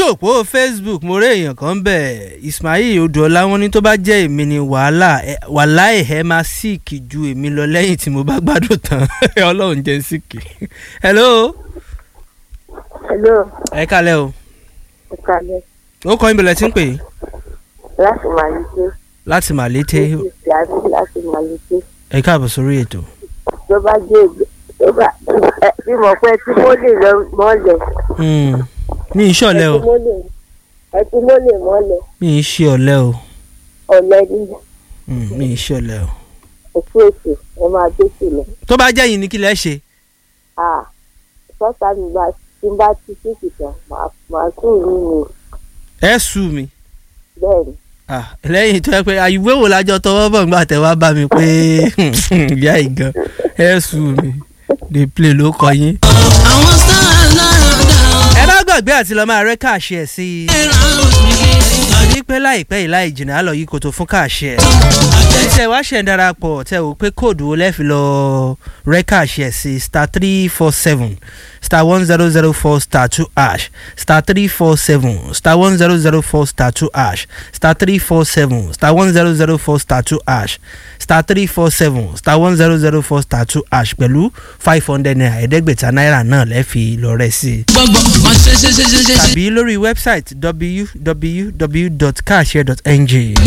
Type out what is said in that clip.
òpó facebook mo rí èèyàn kan bẹ̀ ismail odòọlá wọn ní tó bá jẹ́ èmi ni wàhálà ẹ- wàhálà ẹ̀ máa síìkì ju èmi lọ lẹ́yìn tí mo bá gbádùn tán ọlọ́run jẹ́ síìkì. hello hello ẹ kálẹ̀ o ẹ kalẹ ó kọ́ ìbẹ̀lẹ̀ tí ń pè é láti màlúté láti màlété ìsì àbí láti màlúté ẹ káàbọ̀ sórí ètò. tó bá jẹ ìgbẹ tó bá ẹ bí mo pẹ tí mo lè lọ mọlẹ Hmm, mi ì ṣe ọ̀lẹ o ẹ tí mo lè mọlẹ mi ì ṣe ọ̀lẹ o ọlẹ ní Hmm, mi ì ṣe ọ̀lẹ o. òkú èsì ẹ máa dé sílẹ tó bá jẹ́ yìí ní kí lẹ́ ṣe ah sọta mi bá tí n bá ti sísì tán màá màá sùn nínú ẹ sù mí. bẹ́ẹ̀ ni Ah, lẹ́yìn tó yẹ pé àyùwé wo lájọ tọwọ́ bọ̀ nígbà tẹ wá bá mi pé ìyá ìgan ẹ sù mí dey play ló kọ yín. àwọn stars lára dá ẹ bá gbàgbé àti lọ́ọ́ máa rẹ́ káàṣì ẹ̀ sí i. ẹ̀rọ òní ní pé láìpẹ́ yìí láì jìnnà á lọ yí koto fún káàṣì ẹ̀. tẹ wá ṣẹ̀ ń darapọ̀ tẹ wò pé kóòdù wo lẹ́ẹ̀fi lọ rẹ́ káàṣì ẹ̀ sí star three four seven star one zero zero four star two ash star three four seven star one zero zero four star two ash star three four seven star one zero zero four star two ash star three four seven star one zero zero four star two ash pẹ̀lú five hundred naira ẹ̀ẹ́dẹ́gbẹ̀ta náírà náà lẹ́ẹ̀fi lọ rẹ̀ sí i gbọ́gbọ́ máa ṣe ṣe ṣe ṣe ṣe. tàbí lórí wẹ́bsáìtì www.carshare.ng.